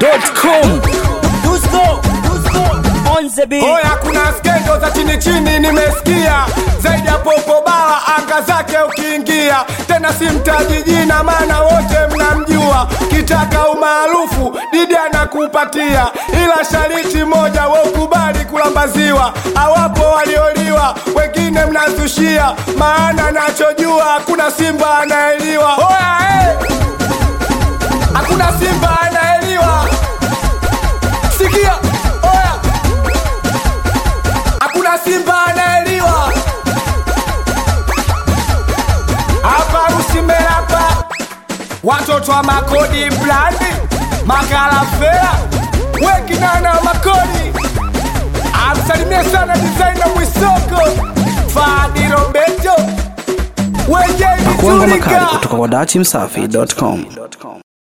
dachimsafi.com Dusko, Dusko, on the beat. Oya, kuna skendo za chini chini nimesikia, zaidi ya popo baa anga zake ukiingia, tena simtaji jina, maana wote mnamjua. Kitaka umaarufu Didi anakupatia, ila shariti moja, we ukubali kulambaziwa. Awapo walioliwa, wengine mnazushia, maana nachojua hakuna simba anaeliwa. Oya, eh! hakuna simba anaeliwa. Sikia, oya hakuna simba anaeliwa hapa usimerapa watoto wa makodi blandi makalafea wekinana makodi amsalimie sana dizaina mwisoko fadi robeto Kuanga makali wejeiturika kutoka kwa dachimsafi.com